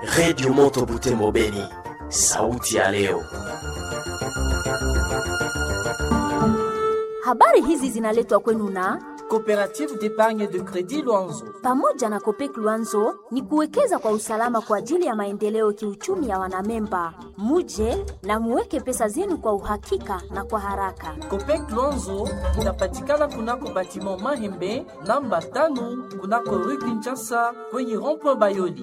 Redio Moto Butembo Beni, sauti ya leo. Habari hizi zinaletwa kwenu na Coopérative d'épargne de crédit Luanzo. pamoja na Kopek Luanzo ni kuwekeza kwa usalama kwa ajili ya maendeleo kiuchumi ya wanamemba. Muje na muweke pesa zenu kwa uhakika na kwa haraka. Copec Luanzo inapatikana kunako batiment Mahembe namba tano kunako rue Kinshasa kwenye rond-point Bayoli.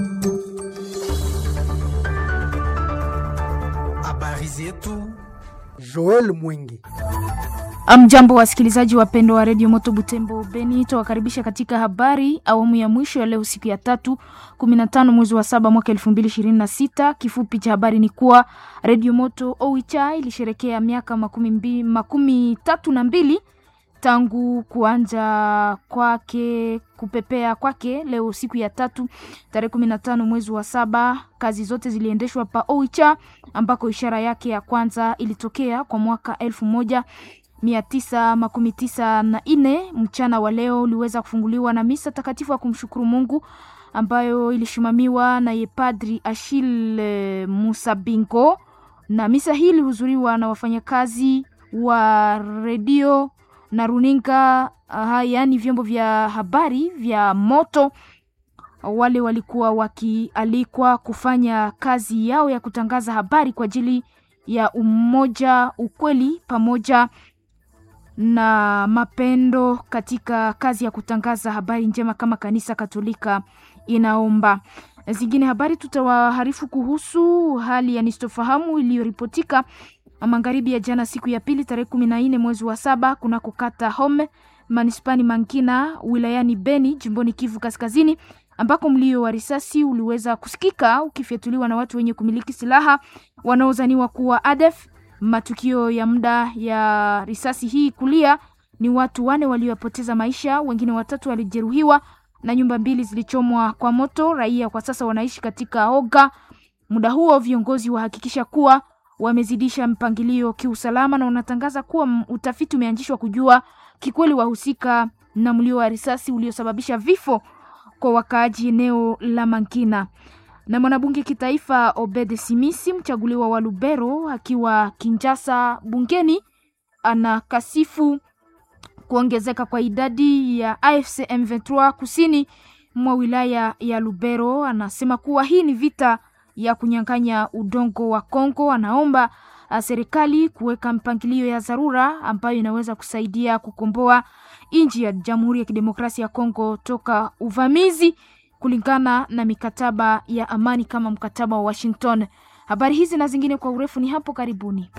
Habari zetu Joel Mwingi. Amjambo wasikilizaji wapendwa wa redio Moto Butembo Beni, tuwakaribisha katika habari awamu ya mwisho ya leo, siku ya tatu 15 mwezi wa saba mwaka 2026. Kifupi cha habari ni kuwa redio Moto Oicha ilisherekea miaka makumi, mbi, makumi tatu na mbili tangu kuanja kwake kupepea kwake leo siku ya tatu tarehe kumi na tano mwezi wa saba. Kazi zote ziliendeshwa pa Oicha ambako ishara yake ya kwanza ilitokea kwa mwaka elfu moja mia tisa makumi tisa na nne. Mchana wa leo uliweza kufunguliwa na misa takatifu ya kumshukuru Mungu ambayo ilishimamiwa na yepadri Achille Musabingo, na misa hii ilihudhuriwa na wafanyakazi wa redio na runinga uh, yaani vyombo vya habari vya moto. Wale walikuwa wakialikwa kufanya kazi yao ya kutangaza habari kwa ajili ya umoja, ukweli pamoja na mapendo katika kazi ya kutangaza habari njema kama kanisa Katolika inaomba. Zingine habari tutawaharifu kuhusu hali ya nistofahamu iliyoripotika magharibi ya jana siku ya pili tarehe kumi na nne mwezi wa saba kunako kata Home manispani Mankina wilayani Beni jimboni Kivu Kaskazini ambako mlio wa risasi uliweza kusikika ukifyatuliwa na watu wenye kumiliki silaha wanaozaniwa kuwa ADF. Matukio ya muda ya risasi hii kulia ni watu wane waliopoteza maisha, wengine watatu walijeruhiwa na nyumba mbili zilichomwa kwa moto. Raia kwa sasa wanaishi katika oga. Muda huo viongozi wahakikisha kuwa wamezidisha mpangilio kiusalama na unatangaza kuwa utafiti umeanzishwa kujua kikweli wahusika na mlio wa risasi uliosababisha vifo kwa wakaaji eneo la Mankina. Na mwanabunge kitaifa Obed Simisi mchaguliwa wa Lubero akiwa Kinjasa bungeni anakasifu kuongezeka kwa idadi ya AFC M23 kusini mwa wilaya ya Lubero. Anasema kuwa hii ni vita ya kunyang'anya udongo wa Kongo. Anaomba serikali kuweka mpangilio ya dharura ambayo inaweza kusaidia kukomboa nchi ya Jamhuri ya Kidemokrasia ya Kongo toka uvamizi kulingana na mikataba ya amani kama mkataba wa Washington. Habari hizi na zingine kwa urefu ni hapo karibuni.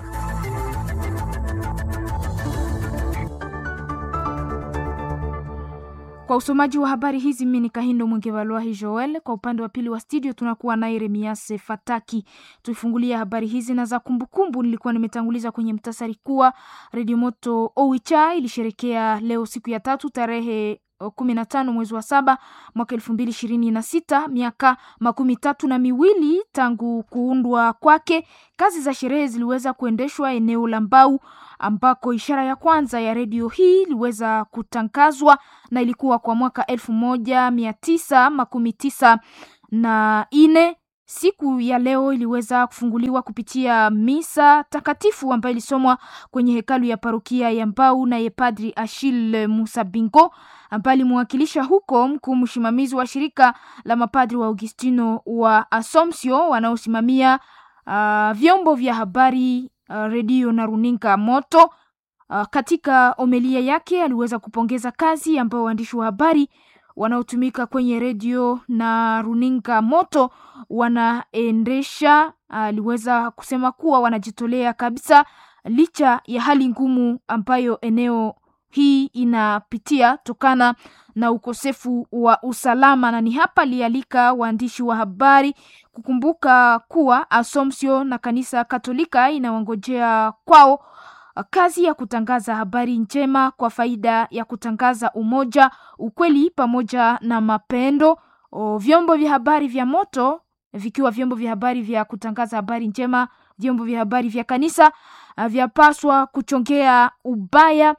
Kwa usomaji wa habari hizi mimi ni Kahindo Mwengevalwahi Joel. Kwa upande wa pili wa studio tunakuwa naye Remiase Fataki. Tuifungulia habari hizi na za kumbukumbu. Nilikuwa nimetanguliza kwenye mtasari kuwa Redio Moto Owicha ilisherekea leo siku ya tatu tarehe kumi na tano mwezi wa saba mwaka elfu mbili ishirini na sita miaka makumi tatu na miwili tangu kuundwa kwake. Kazi za sherehe ziliweza kuendeshwa eneo la Mbau ambako ishara ya kwanza ya redio hii iliweza kutangazwa na ilikuwa kwa mwaka elfu moja mia tisa makumi tisa na nne. Siku ya leo iliweza kufunguliwa kupitia misa takatifu ambayo ilisomwa kwenye hekalu ya parokia ya Mbau na yepadri Achille Musabingo ambaye alimwakilisha huko mkuu msimamizi wa shirika la mapadri wa Augustino wa Asomsio wanaosimamia uh, vyombo vya habari uh, redio na runinga moto. Uh, katika omelia yake aliweza kupongeza kazi ambayo waandishi wa habari wanaotumika kwenye redio na runinga moto wanaendesha. Aliweza uh, kusema kuwa wanajitolea kabisa licha ya hali ngumu ambayo eneo hii inapitia tokana na ukosefu wa usalama, na ni hapa alialika waandishi wa habari kukumbuka kuwa Asomsio na kanisa Katolika inawangojea kwao kazi ya kutangaza habari njema kwa faida ya kutangaza umoja, ukweli pamoja na mapendo. O, vyombo vya habari vya moto vikiwa vyombo vya habari vya kutangaza habari njema, vyombo vya habari vya kanisa vyapaswa kuchongea ubaya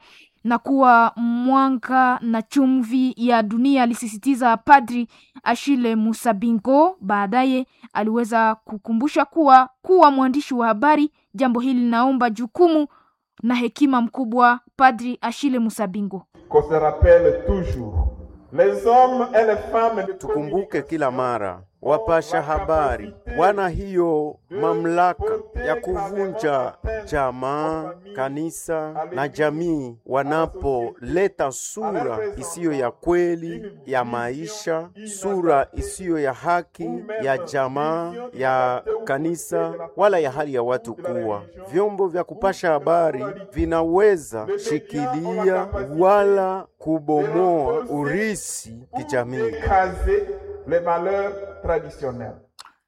na kuwa mwanga na chumvi ya dunia, alisisitiza Padri Ashile Musabingo. Baadaye aliweza kukumbusha kuwa kuwa mwandishi wa habari, jambo hili linaomba jukumu na hekima mkubwa. Padri Ashile Musabingo: qu'on se rappelle toujours les hommes et les femmes de Tukumbuke kila mara wapasha habari wana hiyo mamlaka ya kuvunja jamaa, kanisa na jamii wanapoleta sura isiyo ya kweli ya maisha, sura isiyo ya haki ya jamaa, ya kanisa, wala ya hali ya watu kuwa. Vyombo vya kupasha habari vinaweza shikilia wala kubomoa urisi kijamii. écraser les valeurs traditionnelles.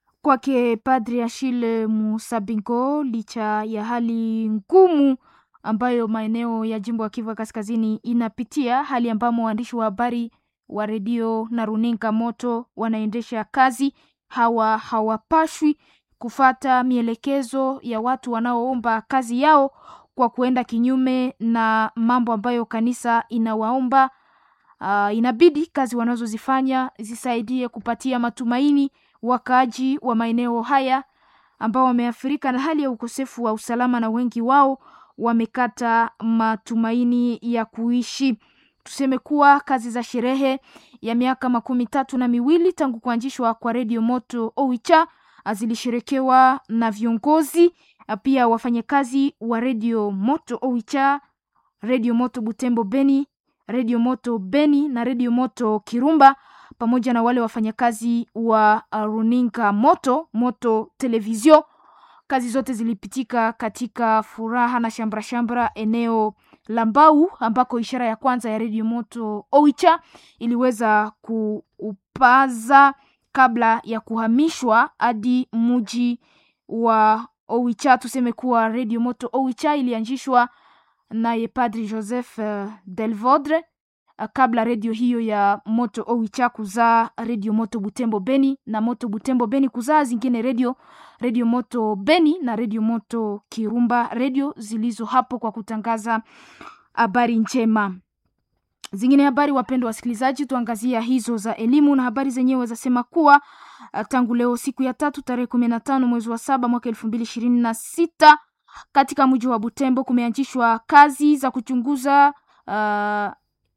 Kwake Padri Achille Musabingo, licha ya hali ngumu ambayo maeneo ya jimbo ya Kivu ya Kaskazini inapitia, hali ambamo waandishi wa habari wa redio na runinga moto wanaendesha kazi, hawa hawapashwi kufata mielekezo ya watu wanaoomba kazi yao kwa kuenda kinyume na mambo ambayo kanisa inawaomba. Uh, inabidi kazi wanazozifanya zisaidie kupatia matumaini wakaaji wa maeneo haya ambao wameathirika na hali ya ukosefu wa usalama na wengi wao wamekata matumaini ya kuishi. Tuseme kuwa kazi za sherehe ya miaka makumi tatu na miwili tangu kuanzishwa kwa redio moto Oicha zilisherekewa na viongozi pia wafanyakazi wa redio moto Oicha, redio moto Butembo Beni, redio moto Beni na redio moto Kirumba pamoja na wale wafanyakazi wa uh, runinga moto moto televizio. Kazi zote zilipitika katika furaha na shambra shambra eneo la Mbau ambako ishara ya kwanza ya redio moto Oicha iliweza kuupaza kabla ya kuhamishwa hadi mji wa Oicha. Tuseme kuwa redio moto Oicha ilianzishwa naye Padri Joseph uh, Delvodre kabla redio hiyo ya moto Oicha kuzaa redio moto Butembo Beni na moto Butembo Beni kuzaa zingine redio redio moto Beni na redio moto Kirumba, redio zilizo hapo kwa kutangaza habari njema. Zingine habari, wapendwa wasikilizaji, tuangazia hizo za elimu na habari zenyewe zasema kuwa tangu leo siku ya tatu tarehe kumi na tano mwezi wa saba mwaka elfu mbili ishirini na sita katika mji wa Butembo kumeanzishwa kazi za kuchunguza uh,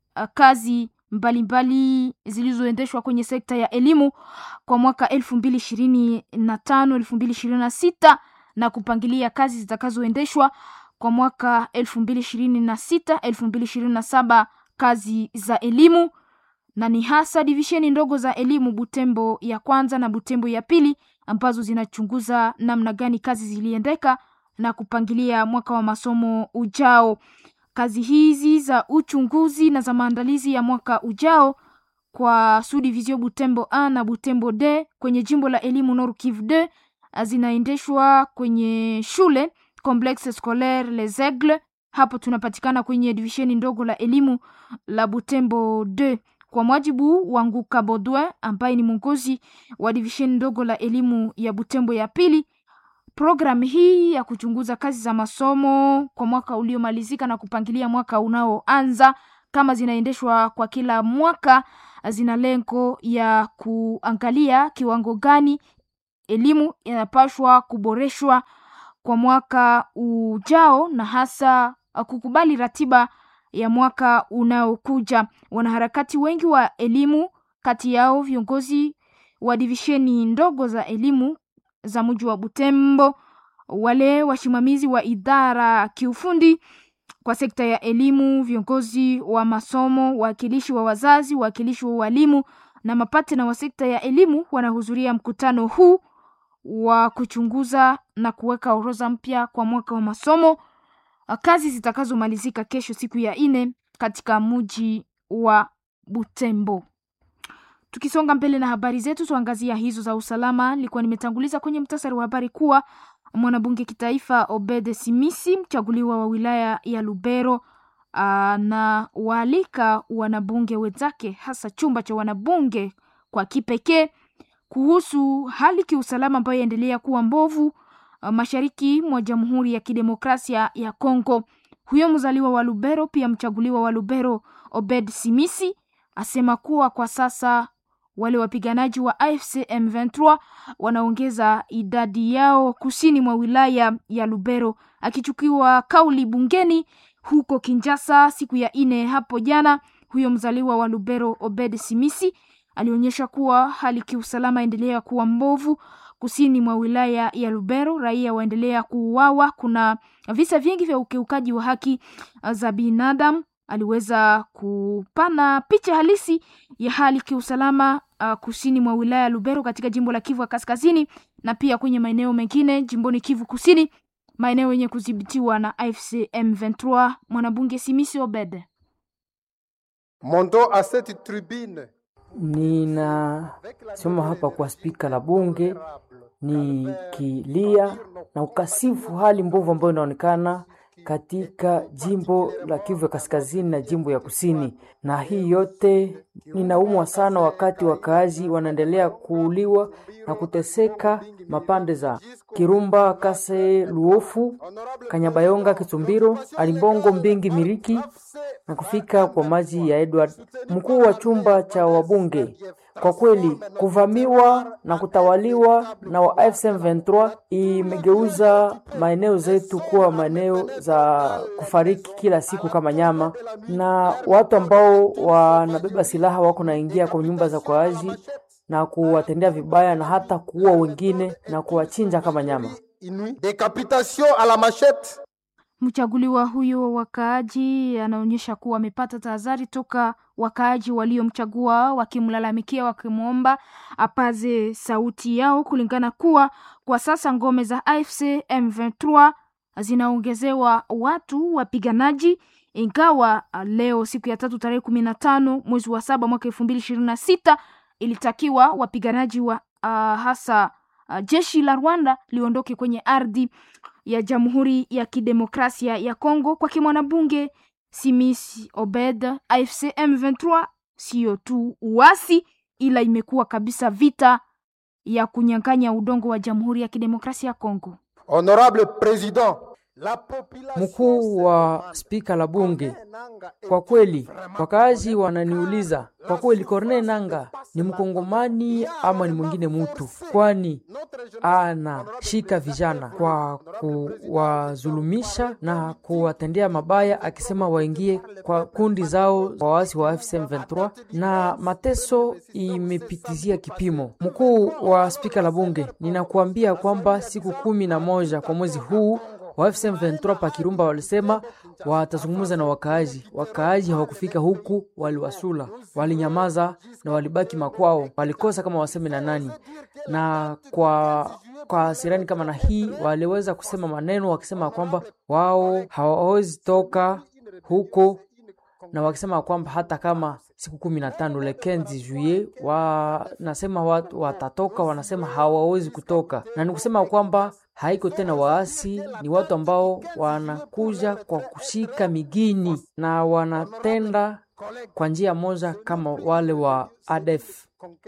kazi mbalimbali zilizoendeshwa kwenye sekta ya elimu kwa mwaka elfu mbili ishirini na tano elfu mbili ishirini na sita na kupangilia kazi zitakazoendeshwa kwa mwaka elfu mbili ishirini na sita elfu mbili ishirini na saba kazi za elimu na ni hasa divisheni ndogo za elimu Butembo ya kwanza na Butembo ya pili ambazo zinachunguza namna gani kazi ziliendeka na kupangilia mwaka wa masomo ujao. Kazi hizi za uchunguzi na za maandalizi ya mwaka ujao kwa Subdivision Butembo A na Butembo D kwenye jimbo la elimu Nord Kivu D zinaendeshwa kwenye shule Complexe Scolaire Les Aigles. Hapo tunapatikana kwenye divisheni ndogo la elimu la Butembo D. Kwa mwajibu wa Nguka Baudouin ambaye ni mwongozi wa divisheni ndogo la elimu ya Butembo ya pili, Programu hii ya kuchunguza kazi za masomo kwa mwaka uliomalizika na kupangilia mwaka unaoanza kama zinaendeshwa kwa kila mwaka, zina lengo ya kuangalia kiwango gani elimu inapashwa kuboreshwa kwa mwaka ujao na hasa kukubali ratiba ya mwaka unaokuja. Wanaharakati wengi wa elimu, kati yao viongozi wa divisheni ndogo za elimu za mji wa Butembo, wale wasimamizi wa idara kiufundi kwa sekta ya elimu, viongozi wa masomo, wawakilishi wa wazazi, wawakilishi wa walimu na mapatena wa sekta ya elimu wanahudhuria mkutano huu wa kuchunguza na kuweka orodha mpya kwa mwaka wa masomo, kazi zitakazomalizika kesho siku ya ine katika mji wa Butembo. Tukisonga mbele na habari zetu, tuangazia hizo za usalama. Nilikuwa nimetanguliza kwenye mtasari wa habari kuwa mwanabunge kitaifa Obede Simisi, mchaguliwa wa wilaya ya Lubero, na waalika wanabunge wenzake, hasa chumba cha wanabunge kwa kipekee, kuhusu hali kiusalama ambayo yaendelea kuwa mbovu mashariki mwa Jamhuri ya Kidemokrasia ya Kongo. Huyo mzaliwa wa Lubero pia mchaguliwa wa Lubero Obed Simisi asema kuwa kwa sasa wale wapiganaji wa AFC M23 wanaongeza idadi yao kusini mwa wilaya ya Lubero. Akichukiwa kauli bungeni huko Kinshasa siku ya ine hapo jana, huyo mzaliwa wa Lubero Obed Simisi alionyesha kuwa hali kiusalama endelea kuwa mbovu kusini mwa wilaya ya Lubero, raia waendelea kuuawa. Kuna visa vingi vya ukiukaji wa haki za binadamu. Aliweza kupana picha halisi ya hali kiusalama uh, kusini mwa wilaya ya Lubero katika jimbo la Kivu ya Kaskazini na pia kwenye maeneo mengine jimboni Kivu Kusini, maeneo yenye kudhibitiwa na AFC M23. Mwanabunge Simisi Obed Mondo a cette tribune Ninasoma hapa kwa spika la bunge nikilia na ukasifu hali mbovu ambayo inaonekana katika jimbo la Kivu ya kaskazini na jimbo ya kusini, na hii yote ninaumwa sana wakati wakaazi wanaendelea kuuliwa na kuteseka mapande za Kirumba, Kase, Luofu, Kanyabayonga, Kitumbiro, Alimbongo, Mbingi, Miriki na kufika kwa maji ya Edward, mkuu wa chumba cha wabunge. Kwa kweli kuvamiwa na kutawaliwa na wa AFC M23 imegeuza maeneo zetu kuwa maeneo za kufariki kila siku kama nyama, na watu ambao wanabeba silaha wako naingia kwa nyumba za kwaazi na kuwatendea vibaya na hata kuua wengine na kuwachinja kama nyama. Decapitation à la machette. Mchaguliwa huyo wa wakaaji anaonyesha kuwa amepata tahadhari toka wakaaji waliomchagua wakimlalamikia, wakimwomba apaze sauti yao, kulingana kuwa kwa sasa ngome za AFC M23 zinaongezewa watu wapiganaji, ingawa leo siku ya tatu tarehe kumi na tano mwezi wa saba mwaka elfu mbili ishirini na sita ilitakiwa wapiganaji wa uh, hasa uh, jeshi la Rwanda liondoke kwenye ardhi ya Jamhuri ya Kidemokrasia ya Kongo. Kwa kimwanabunge Simis Obed, AFC M23 sio tu uasi, ila imekuwa kabisa vita ya kunyang'anya udongo wa Jamhuri ya Kidemokrasia ya Kongo. Honorable President, Mkuu wa spika la bunge, kwa kweli wakaazi wananiuliza kwa kweli, Corneille Nanga ni mkongomani ama ni mwingine mutu? Kwani anashika vijana kwa kuwazulumisha na kuwatendea mabaya, akisema waingie kwa kundi zao waasi wa AFC M23, na mateso imepitizia kipimo. Mkuu wa spika la bunge, ninakuambia kwamba siku kumi na moja kwa mwezi huu wa AFC M23 pa Kirumba walisema watazungumza na wakaaji. Wakaaji hawakufika huku, waliwasula, walinyamaza na walibaki makwao, walikosa kama waseme na nani. Na kwa kwa sirani kama na hii waliweza kusema maneno wakisema kwamba wao hawawezi toka huko, na wakisema kwamba hata kama siku kumi na tano le 15 juillet wanasema watu watatoka, wanasema hawawezi kutoka, na ni kusema kwamba haiko tena waasi, ni watu ambao wanakuja kwa kushika migini na wanatenda kwa njia moja kama wale wa ADF.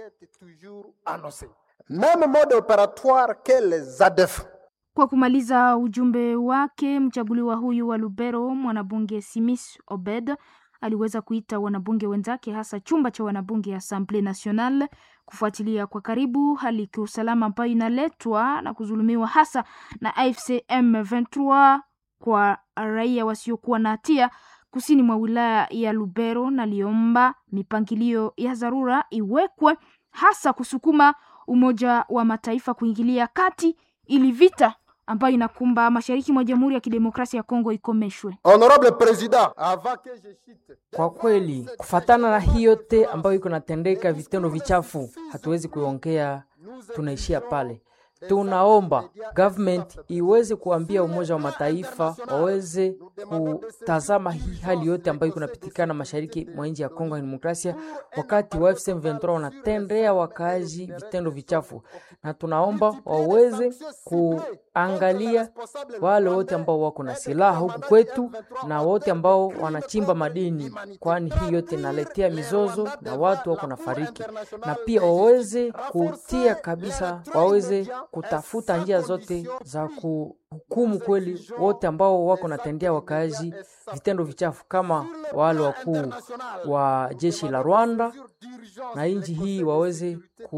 Même mode opératoire que les ADF. Kwa kumaliza ujumbe wake, mchaguliwa huyu wa Lubero, mwanabunge Simis Obed aliweza kuita wanabunge wenzake hasa chumba cha wanabunge ya Assemblée Nationale kufuatilia kwa karibu hali kiusalama ambayo inaletwa na kuzulumiwa hasa na AFC M23 kwa raia wasiokuwa na hatia kusini mwa wilaya ya Lubero, na liomba mipangilio ya dharura iwekwe hasa kusukuma Umoja wa Mataifa kuingilia kati ili vita ambayo inakumba mashariki mwa Jamhuri ya Kidemokrasia ya Kongo ikomeshwe. Honorable President, avant que je cite Kwa kweli kufatana na hii yote ambayo iko natendeka, vitendo vichafu, hatuwezi kuongea, tunaishia pale. Tunaomba government iweze kuambia Umoja wa Mataifa waweze kutazama hii hali yote ambayo iko napitikana mashariki mwa nchi ya Kongo ya Demokrasia, wakati wa AFC M23 wanatendea wakaaji vitendo vichafu, na tunaomba waweze kuangalia wale wote ambao wako na silaha huku kwetu na wote ambao wanachimba madini, kwani hii yote inaletea mizozo na watu wako na fariki, na pia waweze kutia kabisa, waweze kutafuta njia zote za hukumu kweli wote ambao wako natendea wakaaji vitendo vichafu kama wale wakuu wa jeshi la Rwanda na nchi hii waweze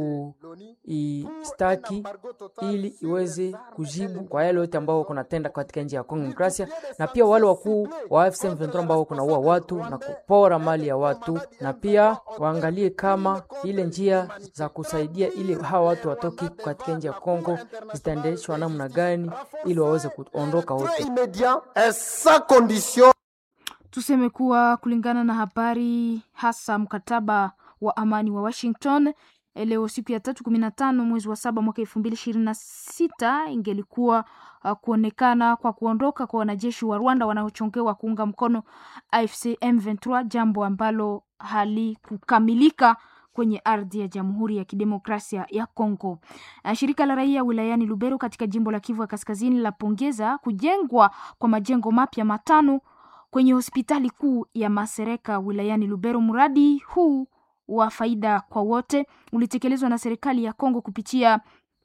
kuistaki ili iweze kujibu kwa yale yote ambao wako natenda katika nchi ya Kongo Demokrasia, na pia wale wakuu wa AFC M23 ambao wako naua watu na kupora mali ya watu, na pia waangalie kama ile njia za kusaidia ili hawa watu watoke katika nchi ya Kongo zitaendeshwa namna gani ili waweze kuondoka wote. Tuseme kuwa kulingana na habari hasa mkataba wa amani wa Washington leo siku ya tatu kumi na tano mwezi wa saba mwaka elfu mbili ishirini na sita ingelikuwa uh, kuonekana kwa kuondoka kwa wanajeshi wa Rwanda wanaochongewa kuunga mkono AFC M23, jambo ambalo halikukamilika kwenye ardhi ya Jamhuri ya Kidemokrasia ya Kongo. Shirika la raia wilayani Lubero katika jimbo la Kivu ya Kaskazini lapongeza kujengwa kwa majengo mapya matano kwenye hospitali kuu ya Masereka wilayani Lubero. Mradi huu wa faida kwa wote ulitekelezwa na serikali ya Kongo kupitia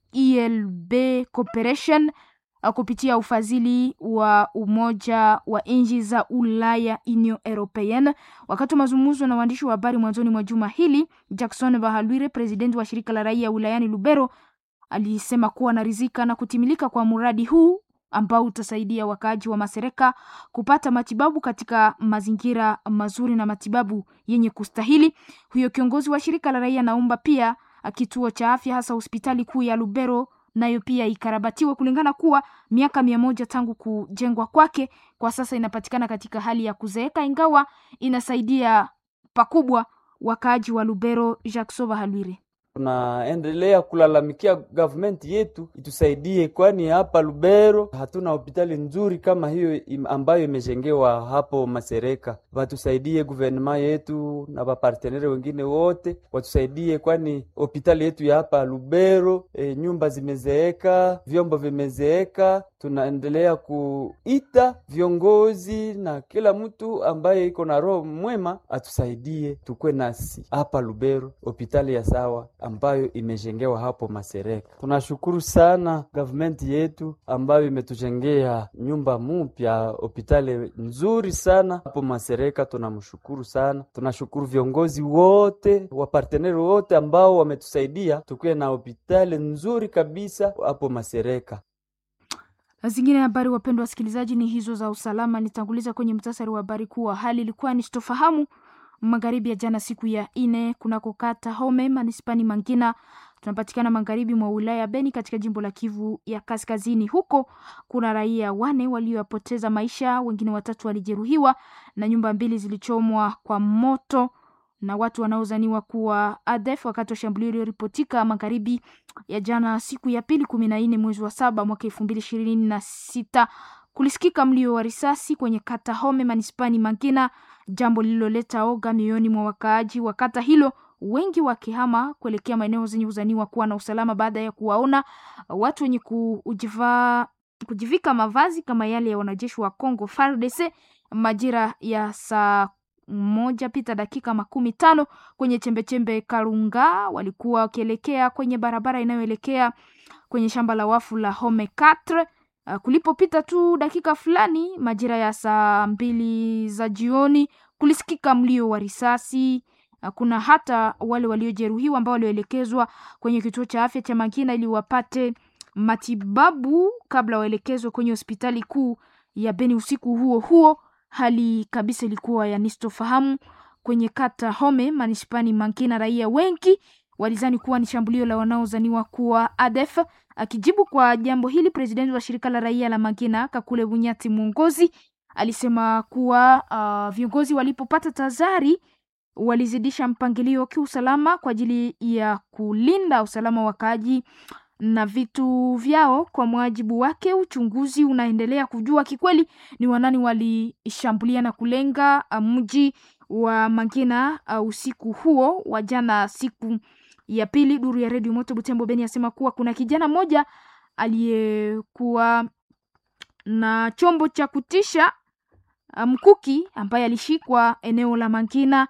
ELB Cooperation kupitia ufadhili wa Umoja wa Nchi za Ulaya Union Europeenne. Wakati wa mazungumzo na waandishi wa habari mwanzoni mwa juma hili, Jackson Bahalwire, presidenti wa shirika la raia wilayani Lubero, alisema kuwa anaridhika na kutimilika kwa mradi huu ambao utasaidia wakaaji wa Masereka kupata matibabu katika mazingira mazuri na matibabu yenye kustahili. Huyo kiongozi wa shirika la raia naomba pia kituo cha afya hasa hospitali kuu ya Lubero nayo pia ikarabatiwe kulingana kuwa miaka mia moja tangu kujengwa kwake, kwa sasa inapatikana katika hali ya kuzeeka, ingawa inasaidia pakubwa wakaaji wa Lubero. Jacques Bahalwire tunaendelea kulalamikia gavumenti yetu itusaidie, kwani hapa Lubero hatuna hospitali nzuri kama hiyo ambayo imejengewa hapo Masereka. Watusaidie guvernema yetu na wapartenere wengine wote watusaidie, kwani hospitali yetu ya hapa Lubero e, nyumba zimezeeka, vyombo vimezeeka. Tunaendelea kuita viongozi na kila mtu ambaye iko na roho mwema atusaidie, tukwe nasi hapa Lubero hospitali ya sawa ambayo imejengewa hapo Masereka. Tunashukuru sana gavumenti yetu ambayo imetujengea nyumba mupya hospitali nzuri sana hapo Masereka. Tunamshukuru sana, tunashukuru viongozi wote waparteneri wote ambao wametusaidia tukuwe na hospitali nzuri kabisa hapo Masereka. Zingine habari, wapendwa wasikilizaji, ni hizo za usalama. Nitanguliza kwenye mtasari wa habari kuwa hali ilikuwa ni sitofahamu magharibi ya jana siku ya ine kunako kata Home manispani Mangina, tunapatikana magharibi mwa wilaya ya Beni katika jimbo la Kivu ya Kaskazini. Huko kuna raia wane waliopoteza maisha, wengine watatu walijeruhiwa na nyumba mbili zilichomwa kwa moto na watu wanaozaniwa kuwa ADF wakati wa shambulio iliyoripotika magharibi ya jana siku ya pili kumi na nne mwezi wa saba mwaka elfu mbili ishirini na sita. Kulisikika mlio wa risasi kwenye kata Home manispani Mangina, jambo lililoleta oga mioyoni mwa wakaaji wa kata hilo, wengi wakihama kuelekea maeneo zenye kuzaniwa kuwa na usalama baada ya kuwaona watu wenye kujivaa kujivika mavazi kama yale ya wanajeshi wa Congo FARDC majira ya saa moja pita dakika makumi tano kwenye chembechembe Karunga. Walikuwa wakielekea kwenye barabara inayoelekea kwenye shamba la wafu la Home 4 Uh, kulipopita tu dakika fulani majira ya saa mbili za jioni kulisikika mlio wa risasi. Uh, kuna hata wale waliojeruhiwa ambao walioelekezwa kwenye kituo cha afya cha Mangina ili wapate matibabu kabla waelekezwe kwenye hospitali kuu ya Beni. Usiku huo huo hali kabisa ilikuwa ya nistofahamu kwenye kata Home manispani Mangina. Raia wengi walizani kuwa ni shambulio la wanaozaniwa kuwa ADF. Akijibu kwa jambo hili, presidenti wa shirika la raia la Mangina Kakule Bunyati mwongozi alisema kuwa uh, viongozi walipopata tazari walizidisha mpangilio kiusalama kwa ajili ya kulinda usalama wa wakaaji na vitu vyao. Kwa mujibu wake, uchunguzi unaendelea kujua kikweli ni wanani walishambulia na kulenga mji wa Mangina uh, usiku huo wa jana siku ya pili. Duru ya redio Moto Butembo Beni asema kuwa kuna kijana mmoja aliyekuwa na chombo cha kutisha mkuki ambaye alishikwa eneo la Mangina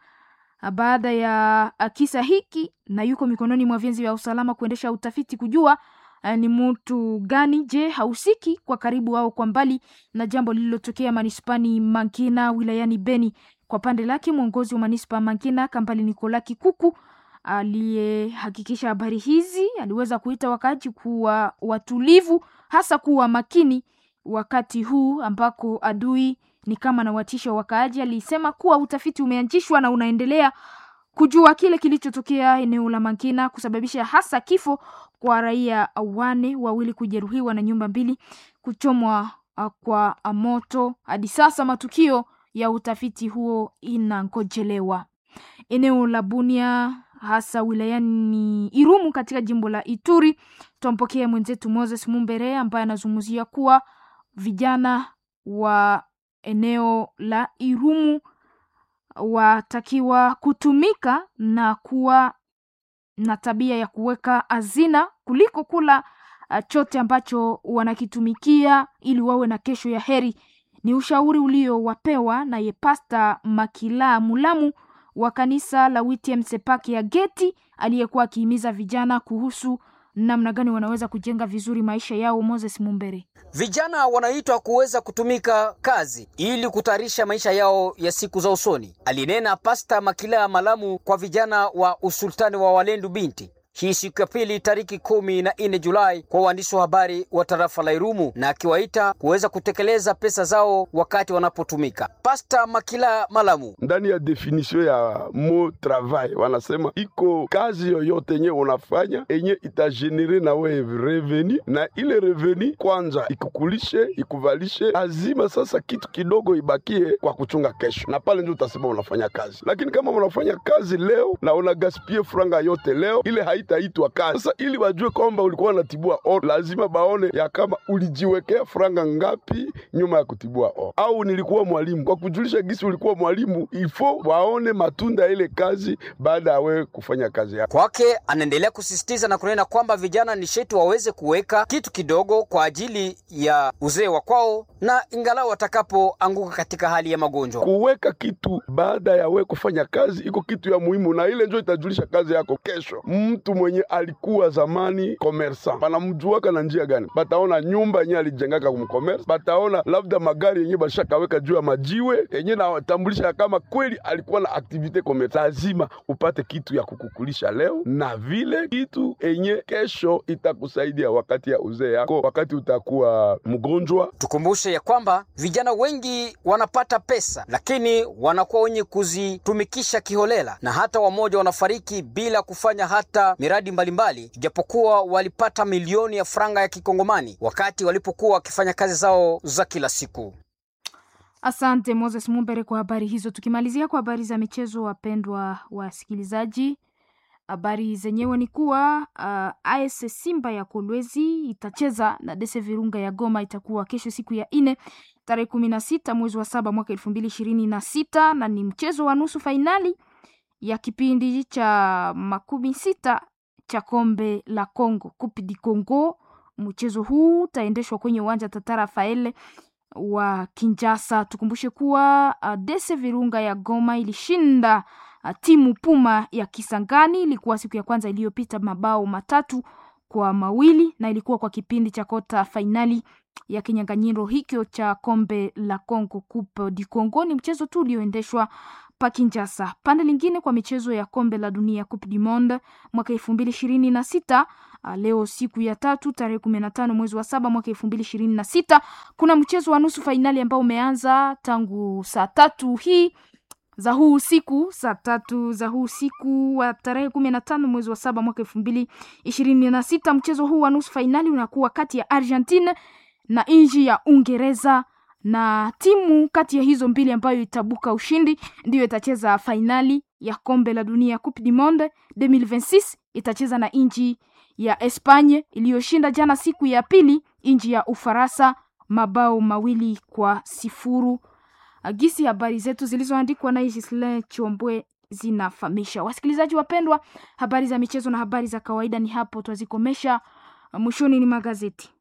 baada ya kisa hiki na yuko mikononi mwa vyenzi vya usalama kuendesha utafiti kujua uh, ni mtu gani? Je, hausiki kwa karibu au kwa mbali na jambo lililotokea manispani Mangina wilayani Beni? Kwa pande lake mwongozi wa manispa Mangina Kambali Nikola Kikuku aliyehakikisha habari hizi aliweza kuita wakaaji kuwa watulivu, hasa kuwa makini wakati huu ambako adui ni kama na watisha wakaaji. Alisema kuwa utafiti umeanzishwa na unaendelea kujua kile kilichotokea eneo la Mangina kusababisha hasa kifo kwa raia wane, wawili kujeruhiwa na nyumba mbili kuchomwa uh, kwa moto. Hadi sasa matukio ya utafiti huo inangojelewa. Eneo la Bunia hasa wilayani Irumu katika jimbo la Ituri, twampokea mwenzetu Moses Mumbere ambaye anazungumzia kuwa vijana wa eneo la Irumu watakiwa kutumika na kuwa na tabia ya kuweka hazina kuliko kula uh, chote ambacho wanakitumikia ili wawe na kesho ya heri. Ni ushauri uliowapewa naye Pasta Makila Mulamu wa kanisa la WTM Sepake ya Geti aliyekuwa akihimiza vijana kuhusu namna gani wanaweza kujenga vizuri maisha yao. Moses Mumbere. Vijana wanaitwa kuweza kutumika kazi ili kutayarisha maisha yao ya siku za usoni, alinena Pasta Makila Malamu kwa vijana wa usultani wa Walendu Binti hii siku ya pili tariki kumi na nne Julai kwa waandishi wa habari wa tarafa la Irumu na akiwaita kuweza kutekeleza pesa zao wakati wanapotumika. Pasta Makila Malamu: ndani ya definition ya mo travail wanasema iko kazi yoyote yenye unafanya enye itagenere na wewe reveni, na ile reveni kwanza ikukulishe ikuvalishe, lazima sasa kitu kidogo ibakie kwa kuchunga kesho, na pale ndio utasema unafanya kazi. Lakini kama unafanya kazi leo na unagaspie franga yote leo, ile haitaitwa kazi. Sasa ili wajue kwamba ulikuwa unatibua oro, lazima baone ya kama ulijiwekea franga ngapi nyuma ya kutibua oro, au nilikuwa mwalimu. Kwa kujulisha gisi ulikuwa mwalimu, ifo waone matunda ya ile kazi baada ya wewe kufanya kazi yako. Kwake anaendelea kusisitiza na kunena kwamba vijana ni sheti waweze kuweka kitu kidogo kwa ajili ya uzee wa kwao, na ingalau watakapoanguka katika hali ya magonjwa, kuweka kitu baada ya wewe kufanya kazi iko kitu ya muhimu, na ile ndio itajulisha kazi yako kesho. Mtu mwenye alikuwa zamani commerçant banamjuaka na njia gani? Bataona nyumba yenye alijengaka kumcommerce, bataona labda magari yenye bashakaweka juu ya majiwe yenye natambulisha kama kweli alikuwa na activite commerce. Lazima upate kitu ya kukukulisha leo na vile kitu enye kesho itakusaidia wakati ya uzee yako, wakati utakuwa mgonjwa. Tukumbushe ya kwamba vijana wengi wanapata pesa, lakini wanakuwa wenye kuzitumikisha kiholela, na hata wamoja wanafariki bila kufanya hata miradi mbalimbali, ijapokuwa walipata milioni ya franga ya kikongomani wakati walipokuwa wakifanya kazi zao za kila siku. Asante Moses Mumbere kwa habari hizo. Tukimalizia kwa habari za michezo, wapendwa wasikilizaji, habari zenyewe ni kuwa uh, AS Simba ya Kolwezi itacheza na Dese Virunga ya Goma. Itakuwa kesho siku ya ine tarehe kumi na sita mwezi wa saba mwaka elfu mbili ishirini na sita na ni mchezo wa nusu fainali ya kipindi cha makumi sita cha kombe la Congo, Coupe du Congo. Mchezo huu utaendeshwa kwenye uwanja Tata Rafael wa Kinshasa. Tukumbushe kuwa uh, Dese Virunga ya Goma ilishinda uh, timu Puma ya Kisangani. Ilikuwa siku ya kwanza iliyopita mabao matatu kwa mawili na ilikuwa kwa kipindi cha kota fainali ya kinyang'anyiro hicho cha kombe la Congo, Coupe du Congo. Ni mchezo tu ulioendeshwa pa Kinshasa. Pande lingine kwa michezo ya kombe la dunia Coupe du Monde mwaka elfu mbili ishirini na sita leo siku ya tatu tarehe kumi na tano mwezi wa saba mwaka elfu mbili ishirini na sita kuna mchezo wa nusu fainali ambao umeanza tangu saa tatu hii za huu usiku saa tatu za huu usiku wa tarehe kumi na tano mwezi wa saba mwaka elfu mbili ishirini na sita mchezo huu wa nusu fainali unakuwa kati ya Argentine na nchi ya Uingereza na timu kati ya hizo mbili ambayo itabuka ushindi ndiyo itacheza fainali ya kombe la dunia Coupe du Monde 2026 itacheza na nchi ya Espanye iliyoshinda jana siku ya pili nchi ya Ufaransa mabao mawili kwa sifuru. Agisi habari zetu zilizoandikwa na Gisle Chombwe zinafahamisha. Wasikilizaji wapendwa, habari za michezo na habari za kawaida ni hapo twazikomesha. Mwishoni ni magazeti.